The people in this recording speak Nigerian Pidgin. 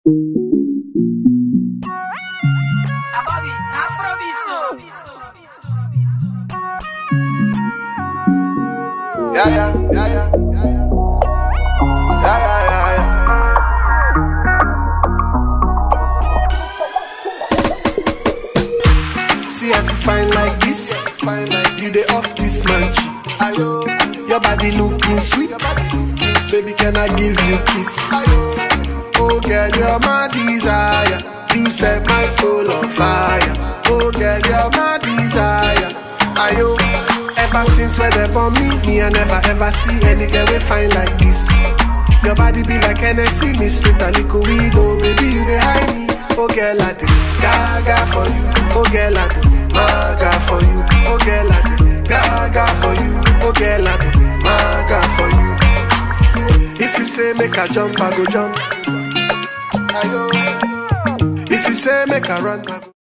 Bobby, Afrobeats no. Yeah, yeah, yeah, yeah, yeah, yeah. Yeah, yeah, yeah, yeah. See as you fine like this, fine like you dey off this man cheek. Ayo, your body looking sweet, baby can I give you kiss? Oh girl, you're my desire. You set my soul on fire. Oh girl, you're my desire. Ayo, ever since where they for me, me I never ever see any girl we fine like this. Your body be like Hennessy, mixed with a little weed. Oh baby, you dey hide me. Oh girl, I dey gaga for you. Oh girl, I dey maga for you. Oh girl, I dey gaga for you. Oh girl, I dey maga for you. If you say make a jump, I go jump. Ayo. If you say make a run, I go